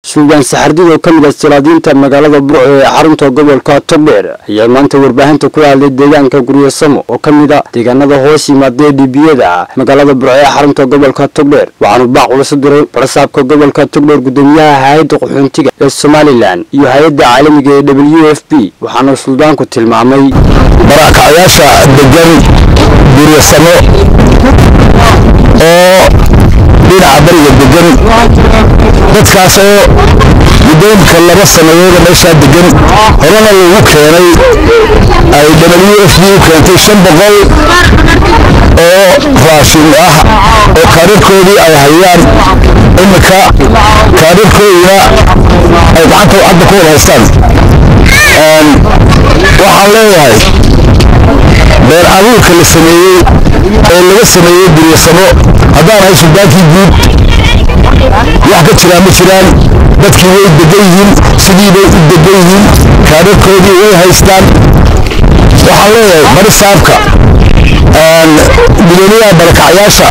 suugaan saxardid oo ka mid ah salaadiinta magaalada burco ee xarunta gobolka togdheer ayaa maanta warbaahinta kula hadlay deegaanka guryasamo oo ka mid ah deegaanada hoos yimaadee dhibiyada magaalada burco ee xarunta gobolka togdheer waxaanu baaq ula soo diray barasaabka gobolka togdheer gudoomiyaha hay-adda qaxoontiga ee somalilan iyo hay-adda caalamiga ee w f b waxaana suldaanku tilmaamay barakacyaasha degan guryasamo oo dhinaca bariga degan dadkaas oo guddoonka laba sanadooda meeshaa degan horena lagu keenay ay w f b u keentay shan boqol oo raashin ah oo kaadharkoodii ay hayaan iminka kaadharkoodina ay gacanta hadda ku wada haystaan waxaan leeyahay beer abuurka la sameeyey oo laga sameeyey guryasamo haddaan ahay suldaankii guud wax ka jiraa ma jiraan dadkii way degan yihiin sidii bay u degan yihiin kaadharkoodii way haystaan waxaan leeyahay bari saabka gudoomiyaha barakacyaasha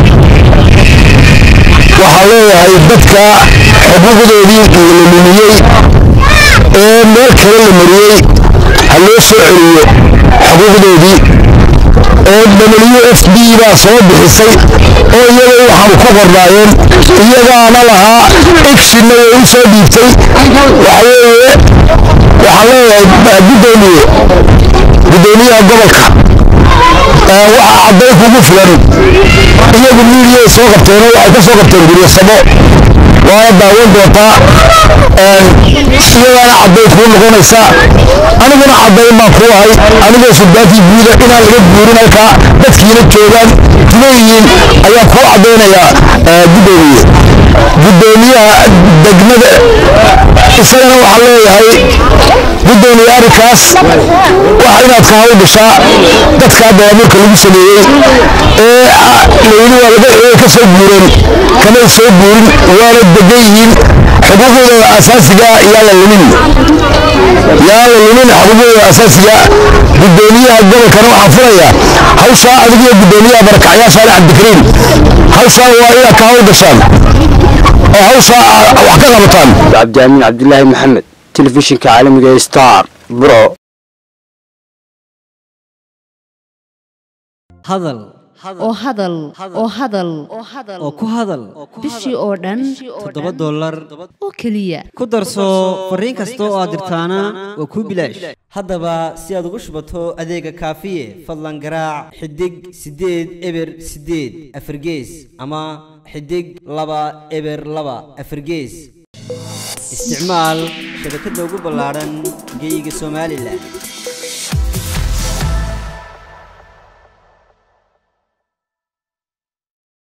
waxaan leeyahay dadka xuquuqdoodii la lumiyey ee meel kale la mariyey ha loo soo celiyo xuquuqdoodii oo w f b baa soo bixisay oo iyaga waxaanu ku qornaayeen iyagaana lahaa igsinna way u soo dhiibtay waxa weeye waxaan leeyahay gudoomiye gudoomiyaha gobolka waxaa caddayn kugu filan iyagu miidiyay soo qabteen oo waxay ka soo qabteen guryasamo waana daawan doontaa iyagaana caddayn kuu noqonaysa aniguna caddayn baan kuu ahay anigoo suldaankii guuda inaan laga guurin halkaa dadkiina joogaan leeyihiin ayaan kuu caddaynayaa gudoomiye gudoomiyaha degmada isagana waxaan leeyahay gudoomiye arrinkaas wax inaad ka hawl gashaa dadkaa daabuurka lagu sameeyey ee layidhi waa laga ka soo guureen kamay soo guurin waana degan yihiin xuquuqdooda asaasiga yaa la lumin yaa la lumin xuquuqdooda asaasiga gudoomiyaha gobolkana waxaan furayaa hawshaa adigiyo gudoomiyaha barakacyaashaana cabdikariim hawshaa waa inaad ka hawl gashaan oo hawshaa wax ka qabataan cabdiamiin cabdilaahi maxamed telefishinka caalamiga ee star burco hadal oo hadal oo hadal oo ku hadal bishii oo dhan toddoba dollar oo keliya ku darso fariin kasta oo aad dirtaana waa kuu bilaash haddaba si aad ugu shubato adeega kaafiye fadlan garaac xidig siddeed eber siddeed afargees ama xidig laba eber laba afargees isticmaal shabakadda ugu ballaadhan geyga somalilan